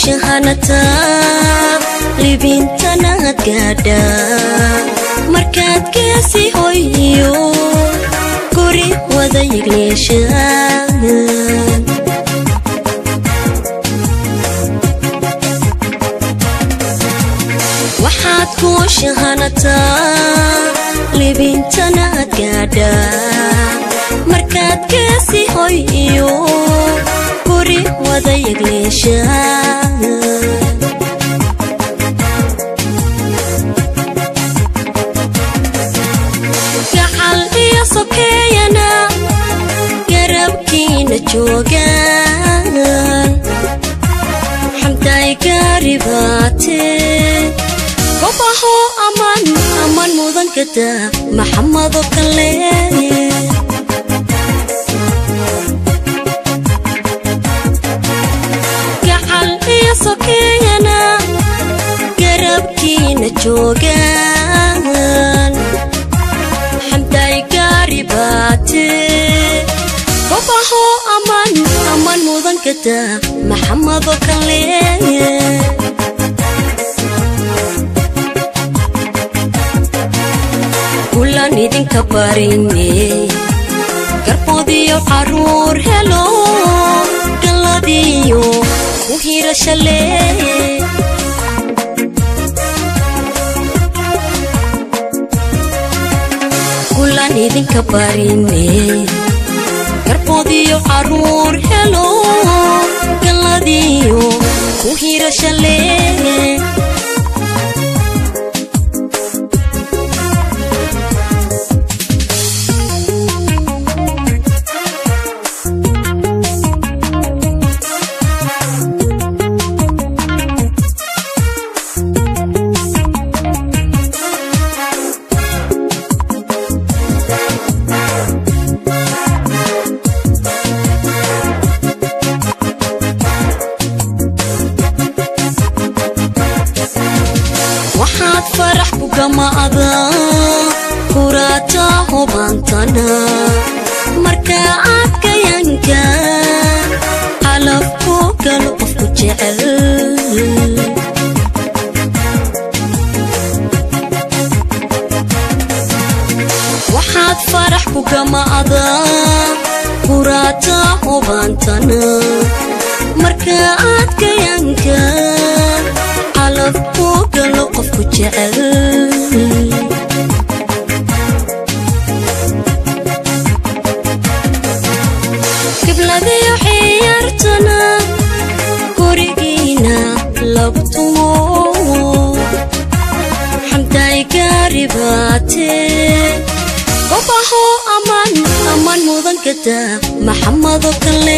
shahanataa libintanaad gaadhaa markaad geesi hoyo guri wada yigleeshaan waxaad ku shahanataa libintanaad gaadhaa markaad geesi hoyo guri wada yigleeshaan gacal iyo sokeeyana garabkiina joogaan xamday gaaribaate gobaho aman aman mudankada maxamado kale gacal iyo sokeeyana garabkiina joogaan xamday gaaribaate gobaho aman aman mudankada maxamado kale kulan idinka barine garboodiyo caruur helo galladiyo ku hirashale kulan idinka barine garboodiyo caruur helo galladiyo ku hirashale waxaad farax ku gamaada kuraata hubantana marka aad kayanka calaf ku galo qofku jecel waxaad farax ku gamaada kuraata hubantana marka aad kayanka calaf ku galo qofku jecel gibladiyo xiyartana gurigiina lagu tumo xamday gaaribaate gobaho aman aman mudankada maxamado kale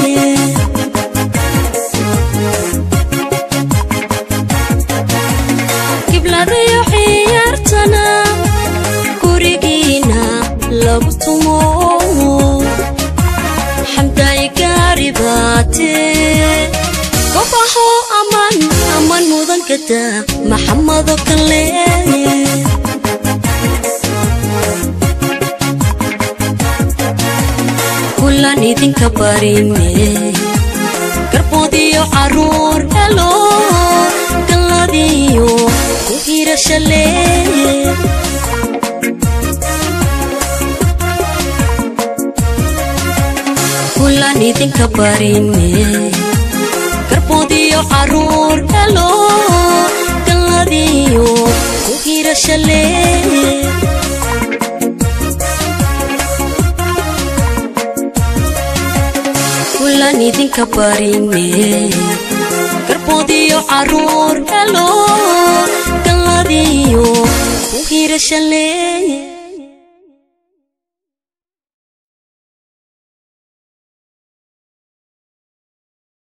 gibladayo xiyartana gurigiina lagu tumo xamday gaaribaate gobaho aman aman mudankada maxamado kale kulan idinka barine garboodiyo caruur helo galladiyo ku hirashale kulan idinka barine garboodiyo caruur helo galladiyo ku hirashale kulan idinka barine garboodiyo caruur helo galladiyo ku hirashale